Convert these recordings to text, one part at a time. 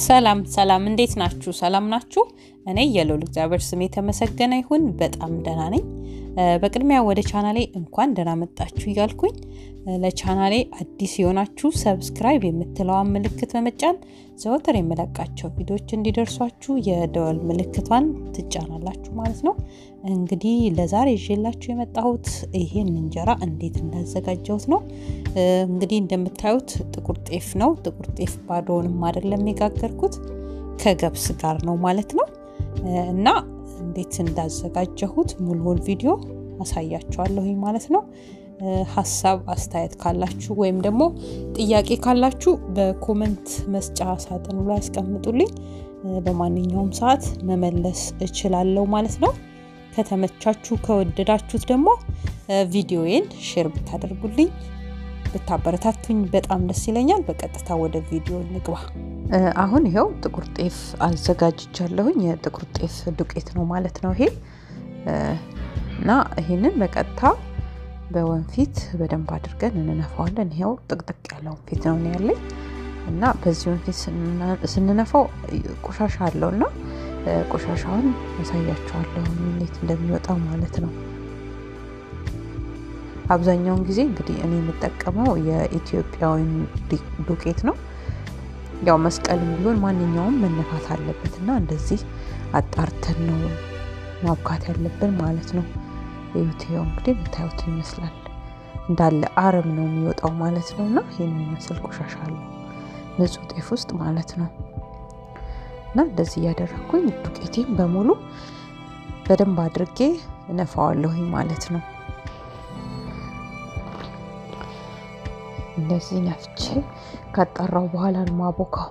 ሰላም ሰላም፣ እንዴት ናችሁ? ሰላም ናችሁ? እኔ የልዑል እግዚአብሔር ስም የተመሰገነ ይሁን በጣም ደህና ነኝ። በቅድሚያ ወደ ቻናሌ እንኳን ደህና መጣችሁ እያልኩኝ ለቻናሌ አዲስ የሆናችሁ ሰብስክራይብ የምትለዋን ምልክት በመጫን ዘወትር የምለቃቸው ቪዲዮዎች እንዲደርሷችሁ የደወል ምልክቷን ትጫናላችሁ ማለት ነው። እንግዲህ ለዛሬ ይዤላችሁ የመጣሁት ይሄን እንጀራ እንዴት እንዳዘጋጀሁት ነው። እንግዲህ እንደምታዩት ጥቁር ጤፍ ነው። ጥቁር ጤፍ ባዶውንም አይደለም የጋገርኩት ከገብስ ጋር ነው ማለት ነው። እና እንዴት እንዳዘጋጀሁት ሙሉውን ቪዲዮ አሳያችኋለሁኝ ማለት ነው። ሀሳብ አስተያየት ካላችሁ ወይም ደግሞ ጥያቄ ካላችሁ በኮመንት መስጫ ሳጥኑ ላይ ያስቀምጡልኝ። በማንኛውም ሰዓት መመለስ እችላለሁ ማለት ነው። ከተመቻችሁ ከወደዳችሁት ደግሞ ቪዲዮዬን ሼር ብታደርጉልኝ ብታበረታቱኝ በጣም ደስ ይለኛል። በቀጥታ ወደ ቪዲዮ እንግባ። አሁን ይኸው ጥቁር ጤፍ አዘጋጅቻለሁኝ። የጥቁር ጤፍ ዱቄት ነው ማለት ነው ይሄ እና ይህንን በቀጥታ በወንፊት በደንብ አድርገን እንነፋዋለን። ይኸው ጥቅጥቅ ያለ ወንፊት ነው ያለኝ እና በዚህ ወንፊት ስንነፋው ቆሻሻ አለው እና ቆሻሻውን ያሳያቸዋለሁ እንዴት እንደሚወጣ ማለት ነው። አብዛኛውን ጊዜ እንግዲህ እኔ የምጠቀመው የኢትዮጵያዊን ዱቄት ነው። ያው መስቀልም ቢሆን ማንኛውም መነፋት አለበት እና እንደዚህ አጣርተን ነው ማብካት ያለብን ማለት ነው። ይኸው እንግዲህ የምታዩት ይመስላል እንዳለ አረም ነው የሚወጣው ማለት ነው። እና ይህን የሚመስል ቆሻሻ አለው ንጹህ ጤፍ ውስጥ ማለት ነው። እና እንደዚህ እያደረግኩኝ ዱቄቴን በሙሉ በደንብ አድርጌ እነፋዋለሁኝ ማለት ነው። እንደዚህ ነፍቼ ካጣራው በኋላ ነው ማቦካው።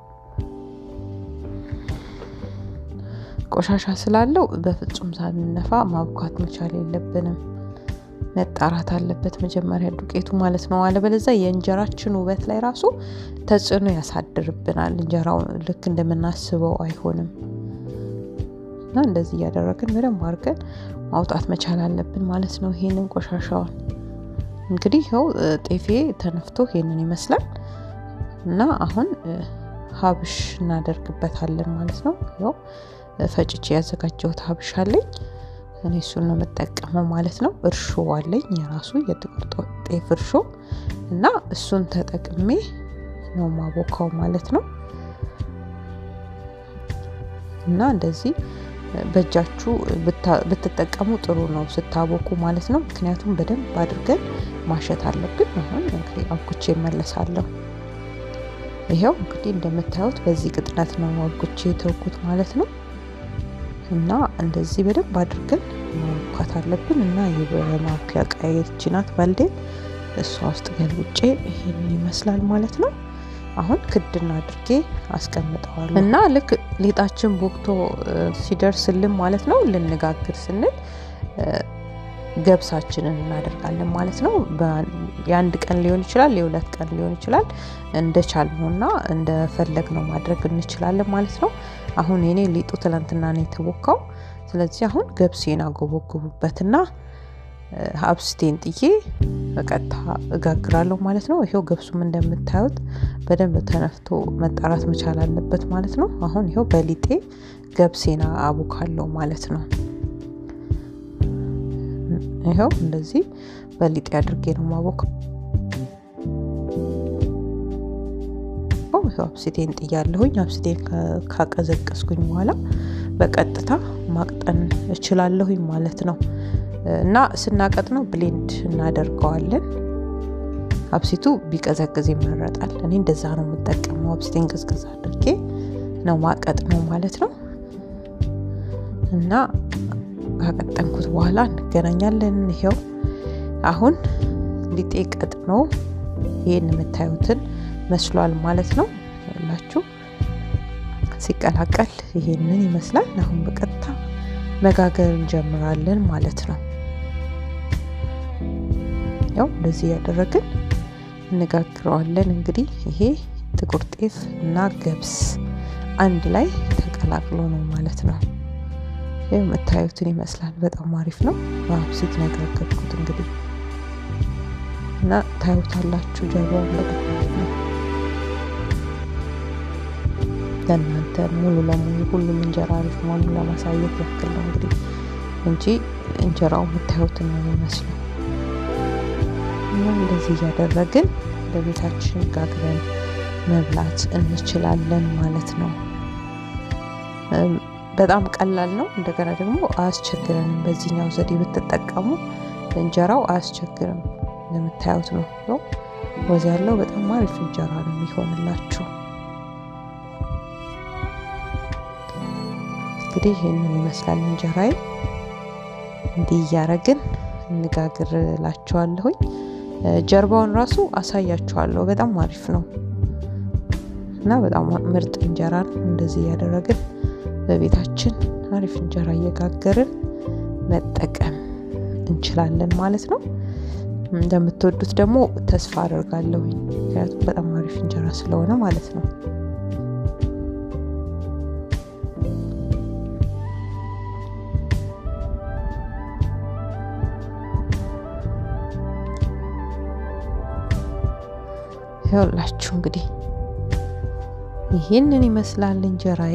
ቆሻሻ ስላለው በፍጹም ሳንነፋ ማብኳት መቻል የለብንም። መጣራት አለበት መጀመሪያ ዱቄቱ ማለት ነው። አለበለዚያ የእንጀራችን ውበት ላይ ራሱ ተጽዕኖ ያሳድርብናል። እንጀራው ልክ እንደምናስበው አይሆንም እና እንደዚህ እያደረግን በደንብ አድርገን ማውጣት መቻል አለብን ማለት ነው። ይሄንን ቆሻሻውን እንግዲህ ይኸው ጤፌ ተነፍቶ ይሄንን ይመስላል እና አሁን ሀብሽ እናደርግበታለን ማለት ነው። ይኸው ፈጭቼ ያዘጋጀሁት ሀብሽ አለኝ። እኔ እሱን ነው የምጠቀመው ማለት ነው። እርሾ አለኝ የራሱ የጥቁር ጤፍ እርሾ እና እሱን ተጠቅሜ ነው ማቦካው ማለት ነው። እና እንደዚህ በእጃችሁ ብትጠቀሙ ጥሩ ነው ስታቦኩ ማለት ነው። ምክንያቱም በደንብ አድርገን ማሸት አለብን። አሁን እንግዲህ አብኩቼ እመለሳለሁ። ይኸው እንግዲህ እንደምታዩት በዚህ ቅጥነት ነው አብኩቼ የተውኩት ማለት ነው። እና እንደዚህ በደንብ አድርገን ማቡካት አለብን። እና የማብኪያ ቃየች ናት ባልዴን እሷ ውስጥ ገልብጬ ይሄንን ይመስላል ማለት ነው። አሁን ክድና አድርጌ አስቀምጠዋለሁ እና ልክ ሊጣችን ቦክቶ ሲደርስልን ማለት ነው ልንጋግር ስንል ገብሳችንን እናደርጋለን ማለት ነው። የአንድ ቀን ሊሆን ይችላል፣ የሁለት ቀን ሊሆን ይችላል። እንደቻልነው እና እንደፈለግነው ማድረግ እንችላለን ማለት ነው። አሁን የኔ ሊጡ ትላንትና ነው የተቦካው። ስለዚህ አሁን ገብሴን አጎበጉቡበትና አብስቴን ጥዬ በቀጥታ እጋግራለሁ ማለት ነው። ይሄው ገብሱም እንደምታዩት በደንብ ተነፍቶ መጣራት መቻል አለበት ማለት ነው። አሁን ይሄው በሊጤ ገብሴና አቡካለሁ ማለት ነው። ይኸው እንደዚህ በሊጤ አድርጌ ነው ማቦካው። ይኸው አብስቴን ጥያለሁኝ። አብስቴን ካቀዘቀስኩኝ በኋላ በቀጥታ ማቅጠን እችላለሁኝ ማለት ነው። እና ስናቀጥ ነው ብሌንድ እናደርገዋለን። አብሲቱ ቢቀዘቅዝ ይመረጣል። እኔ እንደዛ ነው የምጠቀመው። አብሲቴን ቅዝቅዝ አድርጌ ነው ማቀጥ ነው ማለት ነው። እና ካቀጠንኩት በኋላ እንገናኛለን። ይሄው አሁን ሊጤ ቀጥኖ ይህን የምታዩትን መስሏል ማለት ነው። ላችሁ ሲቀላቀል ይሄንን ይመስላል። አሁን በቀጥታ መጋገር እንጀምራለን ማለት ነው። ያው እንደዚህ ያደረግን እንጋግረዋለን። እንግዲህ ይሄ ጥቁር ጤፍ እና ገብስ አንድ ላይ ተቀላቅሎ ነው ማለት ነው። ይህ የምታዩትን ይመስላል። በጣም አሪፍ ነው። በአብሲት ነው የጋገርኩት እንግዲህ እና ታዩታላችሁ ጀርባው ነው ለእናንተ ሙሉ ለሙሉ ሁሉም እንጀራ አሪፍ መሆኑን ለማሳየት ያክል ነው እንግዲህ እንጂ እንጀራው የምታዩትን ነው የሚመስለው። እና እንደዚህ እያደረግን በቤታችን ጋግረን መብላት እንችላለን ማለት ነው። በጣም ቀላል ነው። እንደገና ደግሞ አያስቸግረንም። በዚህኛው ዘዴ ብትጠቀሙ እንጀራው አያስቸግርም። እንደምታዩት ነው ነው ወዝ ያለው በጣም አሪፍ እንጀራ ነው የሚሆንላችሁ። እንግዲህ ይህንን ይመስላል እንጀራዬ። እንዲህ እያረግን እንጋግርላችኋለሁኝ። ጀርባውን ራሱ አሳያችኋለሁ። በጣም አሪፍ ነው እና በጣም ምርጥ እንጀራ ነው። እንደዚህ እያደረግን በቤታችን አሪፍ እንጀራ እየጋገርን መጠቀም እንችላለን ማለት ነው። እንደምትወዱት ደግሞ ተስፋ አደርጋለሁ። ምክንያቱም በጣም አሪፍ እንጀራ ስለሆነ ማለት ነው። ይኸውላችሁ እንግዲህ ይህንን ይመስላል እንጀራዬ።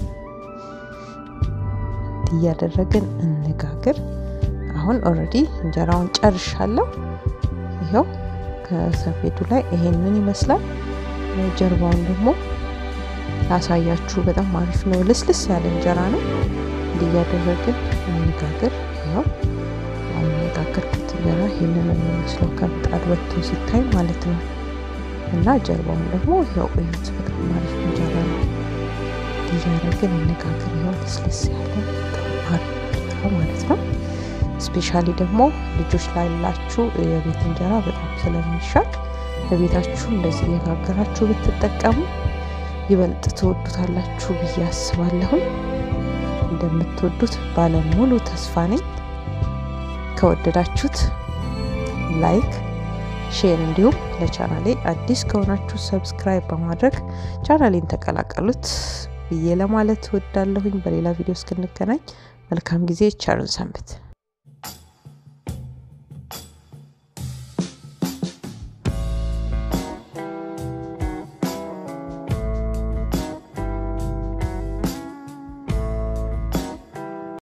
እያደረግን እንጋግር። አሁን ኦልሬዲ እንጀራውን ጨርሻለሁ። ይኸው ከሰፌዱ ላይ ይሄንን ይመስላል። ጀርባውን ደግሞ ላሳያችሁ። በጣም አሪፍ ነው። ልስልስ ያለ እንጀራ ነው። እንዲህ እያደረግን እንጋግር። ይኸው አሁን የጋገርኩት እንጀራ ይህንን የሚመስለው ከምጣድ ወጥቶ ሲታይ ማለት ነው። እና ጀርባውን ደግሞ ይኸው እዩት። በጣም አሪፍ እንጀራ ነው። እያደረግን እንጋግር። ይኸው ልስልስ ያለ ማለት ነው። ስፔሻሊ ደግሞ ልጆች ላላችሁ የቤት እንጀራ በጣም ስለሚሻል በቤታችሁ እንደዚህ እየጋገራችሁ ብትጠቀሙ ይበልጥ ትወዱታላችሁ ብዬ አስባለሁኝ። እንደምትወዱት ባለሙሉ ተስፋ ነኝ። ከወደዳችሁት ላይክ፣ ሼር እንዲሁም ለቻናሌ አዲስ ከሆናችሁ ሰብስክራይብ በማድረግ ቻናሌን ተቀላቀሉት ብዬ ለማለት እወዳለሁኝ። በሌላ ቪዲዮ እስክንገናኝ መልካም ጊዜ፣ ቸርን ሰንብት።